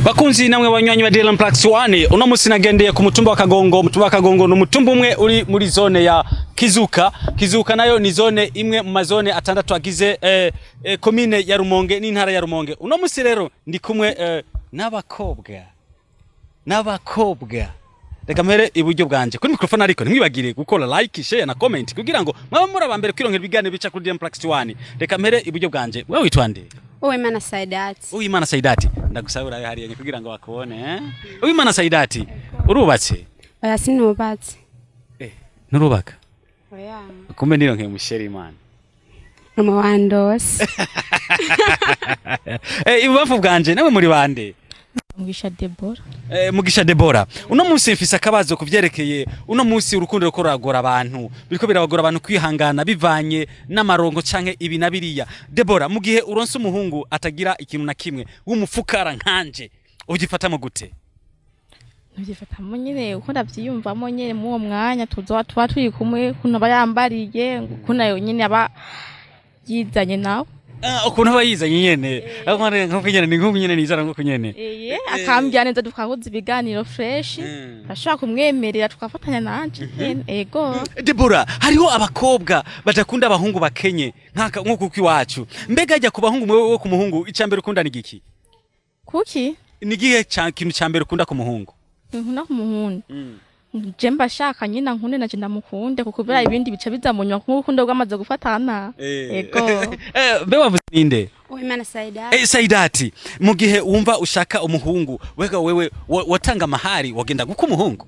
bakunzi namwe banywanyi ba Dylan Plax 1 uno musi nagendeye ku mutumba wa Kagongo umutumba wa Kagongo ni umutumba umwe uri muri zone ya Kizuka Kizuka nayo ni zone imwe mu mazone atandatu agize eh, eh, komine ya Rumonge n'intara ya Rumonge uno musi rero ndi kumwe eh, n'abakobwa n'abakobwa reka mpere iburyo bwanje kuri mikrofone ariko ntimwibagire gukora like share na comment kugira ngo mwaba muri abambere kwironkera ibiganiro bica kuri Dylan Plax 1 reka mpere iburyo bwanje wewe witwa nde Uwimana Saidati. Uwimana Saidati ndagusaba urabe hariya kugira ngo bakubone eh Uwimana Saidati urubatse Oya sinubatse. eh nurubaka Oya. kumbe nironkeye musheri imana Mama wandose. eh ibubafu bwanje nawe muri bande Mugisha Deborah. Eh, mugisha Debora uno munsi mfise akabazo kuvyerekeye uno munsi urukundo ruko ruragora abantu biriko birabagora abantu kwihangana bivanye n'amarongo canke ibi na biriya Debora mu gihe uronse umuhungu atagira ikintu na kimwe w'umufukara nkanje ugifatamo gute Nivyifatamo nyene uko ndavyiyumvamo nyene mu uwo mwanya tuzoba tuba turi kumwe kuno aba yambariye kuno yo nyene aba yizanye nawe. Ah, ukuntu aba yizanye nyene nkuko nyene ni nkuko nyene nizana nkuko nyene Eye akambya neza tukahuza ibiganiro fresh. Mm. Ashobora kumwemerera tukafatanya nanje nyene ego. Debora hariho abakobwa badakunda abahungu bakenye nkaka nkuko uko iwacu mbega ajya ku bahungu mwewe ku muhungu icambere ukunda ni giki Kuki? ni gihe ca- kintu cambere ukunda ku muhungu Nkuna kumuhunda. Je mbashaka nyina nkunde naje ndamukunde kuko bera ibindi bica bizamunywa nk'urukundo rwamaze gufatana. Ego. Eh, mbe wavuze ninde Uwimana Saidati. Eh, Saidati mu gihe wumva ushaka umuhungu wega wewe wa- watanga amahari wagenda guka umuhungu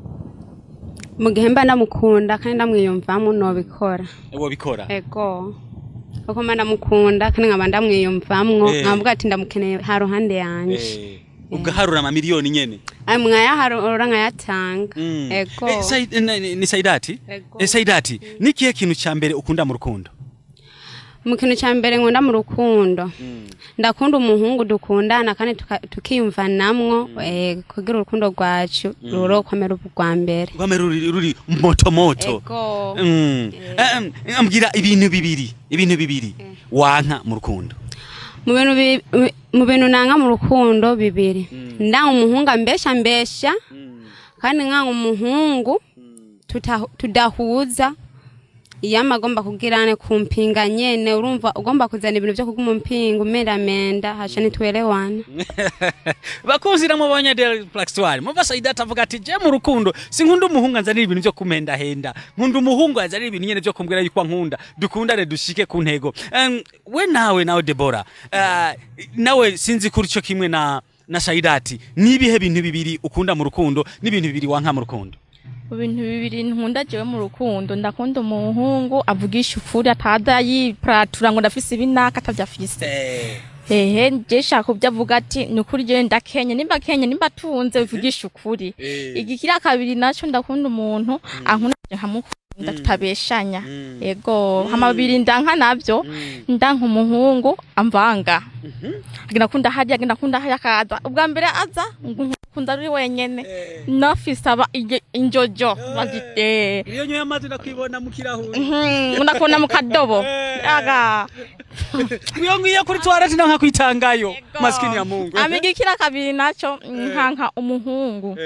Mu gihe mba ndamukunda kandi ndamwiyumvamo nobikora. wabikora Ego. Kuko mba ndamukunda kandi nkaba ndamwiyumvamwo Eh. nkavuga ati ndamukeneye ha ruhande yanje. Eh, ugaharura amamiliyoni nyene Ayo mwayaharura nkayatanga. Mm. Ego. Eh, Sai- eh, ni ni Saidati Ego. Eh, Saidati ni kihe kintu ca mbere ukunda mu rukundo Mu kintu cya mbere nkunda mu rukundo. Ndakunda umuhungu dukundana kandi tuka- tukiyumvanamwo eh, kugira urukundo rwacu rurokomera ubwa mbere. rwame ruri ruri moto moto Ego. Mm. Eh, eh, ambwira ibintu bibiri ibintu bibiri wanka mu rukundo mu bintu bi- bi- mu bintu nanga mu rukundo bibiri ndanga umuhungu ambesha mbesha kandi nkanga umuhungu tuta- tudahuza iyama agomba kugirane kumpinga nyene urumva ugomba kuzana ibintu vyo kuguma umpinga umeramenda haca nitwelewana bakunzi namwe banyadela plaxwari muva Saidati avuga ati je mu rukundo sinkunda umuhungu anzanira ibintu vyo kumendahenda nkunda umuhungu anzanira ibintu nyene vyo kumbwira yuko nkunda dukundane dushike ku ntego Em, we nawe nawe Debora eh, nawe sinzi kuri cyo kimwe na na Saidati nibihe bintu bibiri ukunda mu rukundo n'ibintu bibiri wanka mu rukundo mu bintu bibiri nkunda jewe mu rukundo ndakunda umuhungu avugisha ukuri ataza yiparatura ngo ndafise ibinaka atavyafise hehe je shaka kubyo avuga ati ni ukuri jewe ndakenye nimba kenye nimba tunze bivugisha ukuri igikira kabiri naco ndakunda umuntu ankunda je nkamukunda tutabeshanya ego hama bibiri ndanka navyo ndanka umuhungu amvanga agenda kunda harya agenda kunda harya akaza ubwa mbere aza nkunda ari wenyene nafise aba ije- injojo bagite iyo nyoye amazi ndakwibona mu kirahuri unakona mu kadobo aga iyo ngiye kuri toilette ndanka kwitangayo maskini ya Mungu amigikira kabiri naco nkanka umuhungu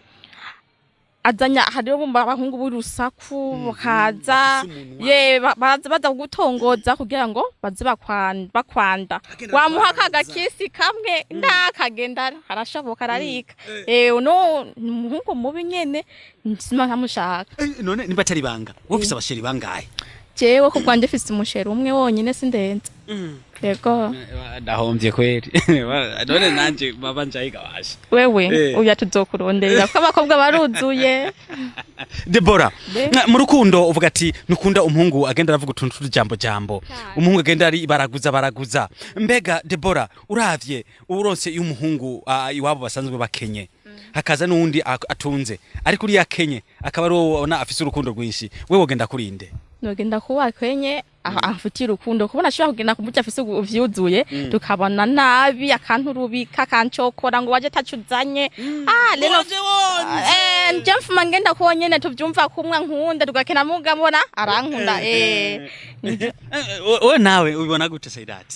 azanya hariho bumva abahungu b'urusaku bakaza ye ba- baza baza kugutongoza kugira ngo baze bakwan- bakwanda wamuha kagakisi kamwe ndakagenda harashoboka ararika eh no ni umuhungu mubi nyene nsima nkamushaka Eh, none nimba atari banga wowe ufise abasheri bangahe jewe ku bwanjye mfise umusheri umwe wonyene sindenze yego ndahombye kweri none nanje baba njayigabasha wewe Eh. uya tuzokuronderera ko abakobwa baruzuye Debora Be. na- mu rukundo uvuga ati nukunda umuhungu agenda aravuga utuntu tw'ujambo jambo Cyane. umuhungu agenda ari baraguza baraguza mbega Debora uravye uronse iyo umuhungu ah, iwabo basanzwe bakenye hakaza n'uwundi ak- atunze ariko uriya akenye akaba ari wowe ubona afise urukundo rwinshi we wogenda kurinde nogenda kuba kwenye amfitiye urukundo kubona ashobora kugenda kumurya afise ubu- vyuzuye tukabona nabi akanturubika akancokora ngo waje tacuzanye ah rero eh nje mfuma ngenda kuwo nyene tuvyumva kumwe nkunda tugakena muga mbona arankunda eh Eh, wowe nawe ubibona gute Saidati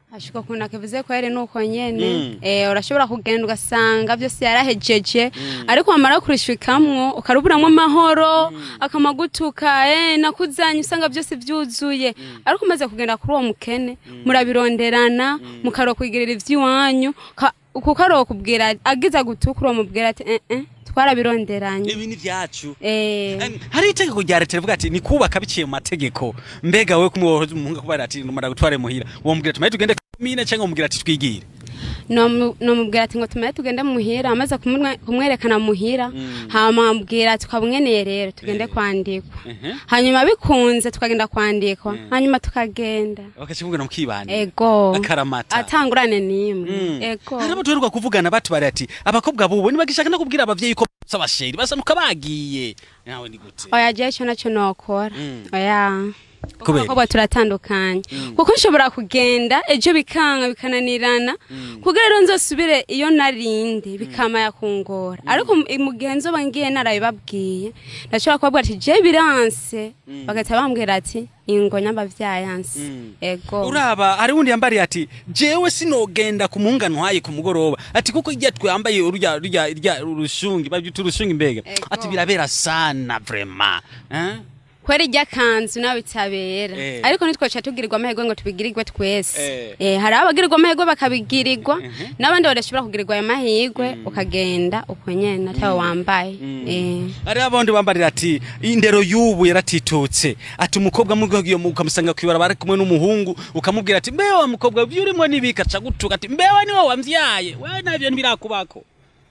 ashika ukuntu akivuze ko yari nuko nyene Mm. eh urashobora kugenda ugasanga byose yarahejeje ariko wamara kurishikamwo ukaruburamwo amahoro akamagutuka eh nakuzanye usanga byose byuzuye ariko umaze kugenda kuri uwo mukene murabironderana mukarokwigirira ivy'iwanyu ka- kuko arokubwira agiza gutukura umubwira ati eh eh twarabironderanye ibi ni vyacu eh Em, hari itegeko rya leta rivuga ati ni kubaka biciye mu mategeko mbega we kumwohoza umuhungu kubara ati numara gutware muhira womubwira ati maye tugende mine cyangwa umubwira ati twigire nomu- nomubwira ati ngo tumaye tugende muhira amaze kumwe- kumwerekana muhira hama ambwira tukabweneye rero tugende kwandikwa Mhm. hanyuma bikunze tukagenda kwandikwa hanyuma tukagenda bakakimubwira mukibana ego akaramata atangurane n'imwe Mm. ego hari abo tuheruka kuvugana batubari ati abakobwa bubu ntibagishaka no kubwira abavyeyi ko basa abasheri basanuka bagiye nawe ni gute oya jewe ico naco nokora Mm. oya Kubera? abakobwa turatandukanye kuko nshobora kugenda ejo bikanga bikananirana kugira rero nzosubire iyo narindi bikama yakungora ariko mu- mu gihe nzoba ngiye narabibabwiye ndashobora kubabwira ati je biranse bagahita bambwira ati ingo nyambavyayanse Mm. ego uraba hari wundi yambariye ati jewe sinogenda ku muhunga ntwaye ku mugoroba ati kuko irya twambaye urya urya irya urushungi babyita urushungi mbega Ego. ati birabera sana vraiment hein kwera irya kanzu nawe itabera Eh. ariko ntitwaca tugirirwa amahirwe ngo tubigirirwe twese Eh. eh, hari abagirirwa amahirwe bakabigirirwa n'abandi badashobora kugirirwa ayo mahirwe ukagenda uko nyene atawe wambaye eh. hari abandi bambarira ati indero y'ubu yaratitutse ati umukobwa mugiye ukamusanga kwibara kumwe n'umuhungu ukamubwira ati mbewe wa mukobwa ibyo urimo nibika aca gutuka ati mbewe niwe wamvyaye we navyo ntibirakubako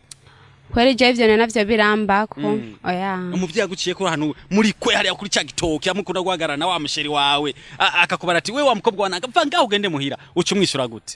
kwera ivyo ivyo navyo birambako Mm. oya umuvyeyi aguciye ko hano muri kwe hariya kuri ca gitoki amukunda guhagarara na wa musheri wawe a- akakubara ati we wa mukobwa wananga va ngaho ugende muhira uca umwishyura gute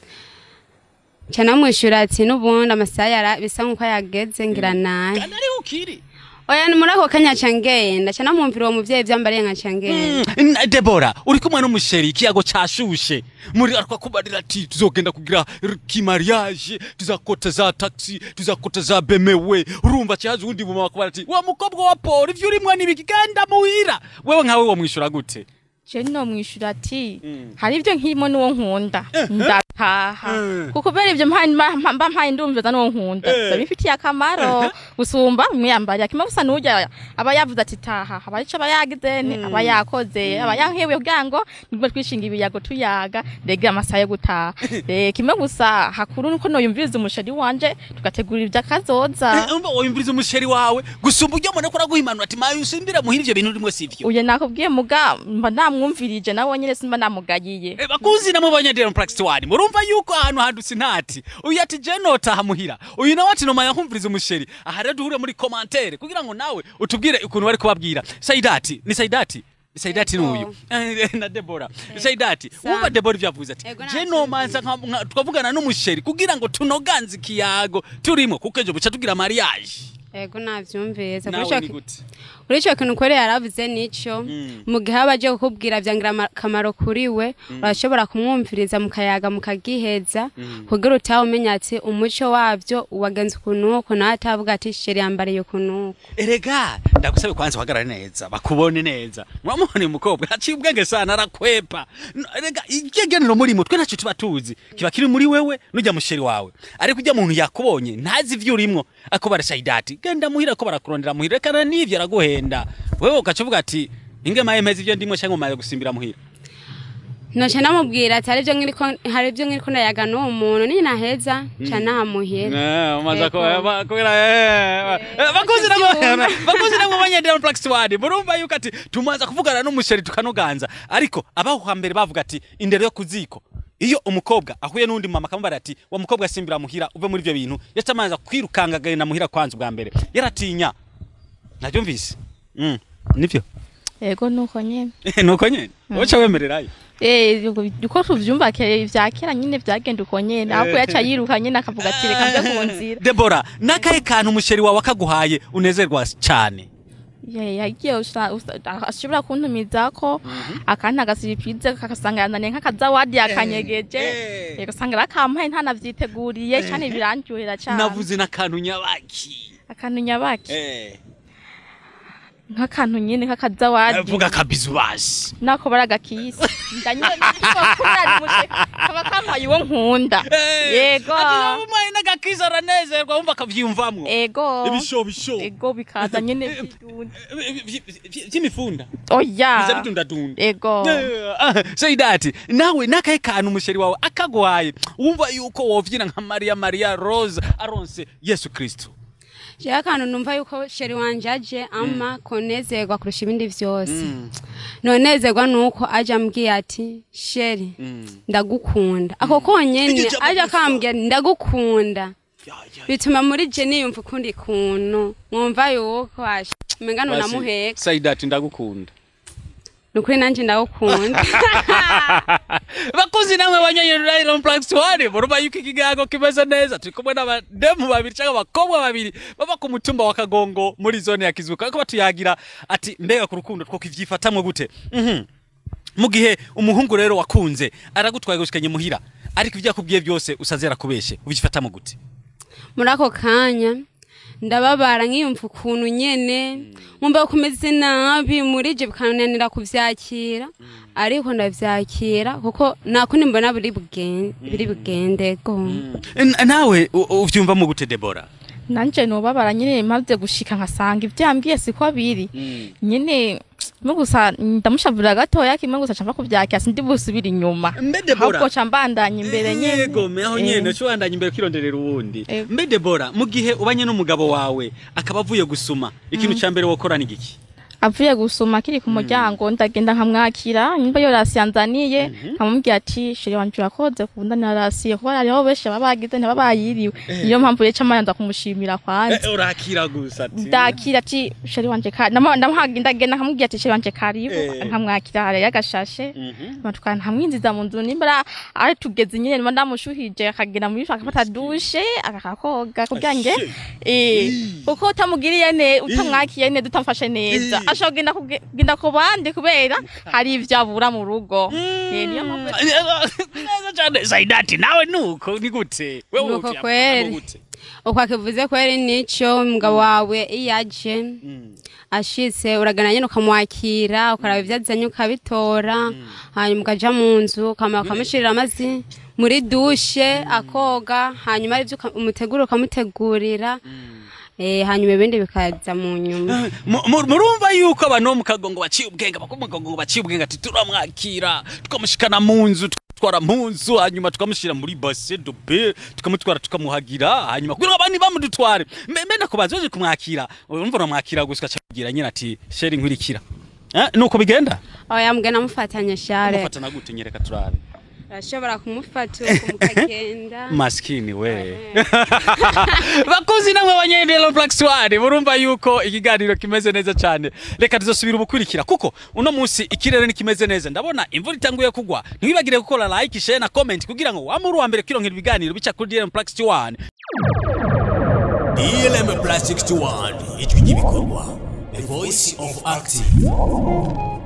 ca namwishura ati n'ubundi amasaha yara bisa nk'uko yageze ngira naye kandi ariho ukiri oya ni muri ako kanya ca ngenda ca namwumvira uwo muvyeyi vyambariye nka ca ngenda Mm, n- debora uri kumwe n'umusheri ikiyago cashushe muri arakakubarira ati tuzogenda kugira r- kimariage tuzakota za taxi tuzakota za bemewe urumva cyaje uwundi muma bakubara ati wa mukobwa wa paul ivyo urimwo nibiki genda muhira wewe nkawe womwishyura gute je nomwishura ati Mm. hari ibyo nkirimo n'uwo nkunda ndataha Eh. kuko kubera ibyo mpaye mba mba mpaye ndumviza n'uwo nkunda Eh. biba bifitiye akamaro gusumba umwiyambariye kimwe gusa n'ujya aba yavuze ati taha aba ico aba yagize ni aba yakoze aba yankebuye kugira ngo nibwo twishinga ibiyago tuyaga ndege amasaha yo gutaha Eh, kimwe gusa hakuru nuko noyumviriza umusheri wanje tugategura ivy'akazoza umva woyumviriza umusheri wawe gusumba ujya mbona ko araguhimanura ati maye usimbira muhira ivyo bintu urimo sivyo uye nakubwiye muga mba namwumvirije nawe nyene simba namugayiye Eh, bakuzi namubonye Dero Praxis One murumva yuko ahantu handutse ntati uyu ati je notaha muhira uyu nawe ati noma yankumviriza umusheri aha rero duhure muri commentaire kugira ngo nawe utubwire ukuntu bari kubabwira Saidati ni Saidati ni Saidati Ego. n'uyu Eh, na Debora Saidati Sa- wumva Debora ivyo yavuze ati Ego, je nta nomanza nka- nka- tukavugana n'umusheri kugira ngo tunoganze ikiyago turimo kuko ejo buca tugira mariage ego navyumviriza kuri nawe ico ni ki- gute kuri ico kintu kwere yaravuze nico Mm. mu gihe aba aje kukubwira vyangira ama- akamaro kuri we urashobora kumwumviriza mukayaga mukagiheza kugira utaha umenya ati umuco wavyo wagenze ukuntu uko nawe atavuga ati sheri yambariye ukuntu uko erega ndagusabe kwanza uhagarare neza bakubone neza muramubona uyu mukobwa aciye ubwenge sana arakwepa N- erega ikigenero muri mutwe ntacyo tuba tuzi kiba kiri muri wewe n'ujya musheri wawe ariko ujya muntu yakubonye ntazi ivyo urimwo akubara sayidati genda muhira ko barakurondera muhira rekana n'ivyo araguhenda wewe ugaca uvuga ati inge maye mpeze ivyo ndimwo cyangwa maye gusimbira muhira noca namubwira ati hari ivyo nkiriko hari ivyo nkiriko ndayaga n'uwo muntu ni naheza ca nahamuhira umaze Ego. kubera bakuzi namwe bakuzi namwe banyendera muri Praxis One murumva yuko ati tumaze kuvugana n'umusheri tukanoganza ariko abaho hambere bavuga ati indero yo kuziko iyo umukobwa ahuye n'undi mama akamubara ati wa mukobwa simbira muhira uve muri ivyo bintu yatamaza kwirukanga agenda muhira kwanza ubwa mbere yaratinya nabyumvise mm. nivyo ego nuko nyene nuko nyene woca wemererayo Eh, uko tuvyumva ke vya kera nyine vyagenda uko nyene ahubwo yaca yiruka nyene akavuga ati reka mve ku nzira Debora nakahe kantu umusheri wawe akaguhaye unezerwa cyane Ye, yagiye usa- usa- ashobora kuntumizako akantu agasiripize kakasanga yananiye nk'akazawadi yakanyegeje eh. Eh, ugasanga rakampaye ntanavyiteguriye cane birandyohera cane navuze n'akantu nyabaki akantu nyabaki Eh. nk'akantu nyene k'akazawadi vuga kabizu basi nako baragakisi ndanyene ndikubakunda kaba kampaye uwo nkunda yego umuhaye n'agakiza aranezerwa wumva akavyiyumvamwo ego ibisho bisho ego bikaza nyene vy'idunda vy'imifunda biza oya bidundadunda ego sayidati nawe nakahe kantu umusheri wawe akagwaye wumva yuko wovyina nka mariya mariya rose aronse yesu kristo jewe akantu numva yuko sheri wanje aje ama konezerwa kurusha ibindi vyose nonezerwa nuko aje ambwiye ati sheri ndagukunda ako konyene Iryo jambo aje gusa. akambwira ndagukunda Ya, ya, bituma muri je niyumva ukundi kuntu mwumva yuko asha umenga basi, nunamuheka sayidati ndagukunda nukuri nanje ndagukunda bakuzi namwe banyanyi Plus One murumva yuko ikigango kimeze neza turi kumwe n'abademu babiri cyangwa abakobwa babiri baba ku mutumba wa Kagongo muri zone ya Kizuka ariko batuyagira ati mbega ku rukundo two kivyifatamwe gute Mhm. mu gihe umuhungu rero wakunze aragutwaye gushikanye muhira ariko ibyo yakubwiye byose usazera kubeshe ubyifatamwe gute muri ako kanya ndababara nkiyumva ukuntu nyene nkumva ko umeze nabi muri je bikananira kuvyakira ariko ndavyakira kuko nakundi mbona biri bugende biri bugende go N- nawe u- uvyumvamo gute Debora nanje nobabara nyene maze gushika nkasanga ivyambwiye siko biri nyene no gusa ndamushavurira gatoya kimwe gusa camva kuvyakira sindi busubira inyuma mbe Debora ahubwo ca mbandanya imbere nyene yego aho Eh. nyene cyo wandanya imbere kironderera uwundi Eh. mbe Debora mu gihe ubanye n'umugabo wawe akaba avuye gusuma ikintu ca mbere wokora ni giki avuye gusuma kiri ku muryango ndagenda nkamwakira nyumva yo rasi yanzaniye nkamubwira ati shiri wanje urakoze kundanira rasi kuba hariho benshi baba bagize ntibaba bayiriwe niyo mpamvu rero camara nza kumushimira kwanza Eh, urakira gusa ati ndakira ati sheri wanje kari ndamuhaga ndagenda nkamubwira ati sheri wanje karibu Eh. nkamwakira hariya agashashe Mhm. tukana ntamwinjiza mu nzu nimba ari tugeze nyine niba ndamushuhije akagenda muri akafata dushe akakoga kugira ngo Ashe. eh kuko utamugiriye ne utamwakiye ne utamfashe neza Eh. ashobora kugenda kuge- kugenda ku bandi kubera hari ivyo abura mu rugo Eh, niyo mpamvu neza cyane sayidati nawe nuko ni gute wewe Nuko uvyamfamo kweri. gute? uko akivuze kweri nico umugabo wawe iyo aje Mm. ashitse uragana nyene ukamwakira ukaraba ivyo azanye ukabitora hanyuma ukaja mu nzu ukama ukamushirira amazi muri dushe akoga hanyuma arivyo uka- umutegura ukamutegurira eh, hanyuma ibindi bikaza mu nyuma Mu- mu- murumva yuko abantu bo mu kagongo baciye ubwenge abakobwa mu kagongo baciye ubwenge ati turamwakira tukamushikana mu nzu tukatwara mu nzu hanyuma tukamushyira muri base dobe tukamutwara tukamuhagira hanyuma kugira ngo abandi bamudutware mbe mbe nakubaza uje kumwakira urumva uramwakira gusa ukacagira nyine ati sheri nkurikira Eh, nuko bigenda oya mbwe namufatanye share umufatana gute nyereka turabe urashobora kumufata uko mukagenda maskini we bakuzi namwe banyendelo Black Swan murumva yuko ikiganiro kimeze neza cyane reka tuzosubira ubukurikira kuko uno munsi ikirere ni kimeze neza ndabona imvura itanguye kugwa ntiwibagire gukora like share na comment kugira ngo wamuri wa mbere kwironkera ibiganiro bica kuri DLM Black Swan DLM Plastic 1 ijwi ry'ibikorwa the voice of active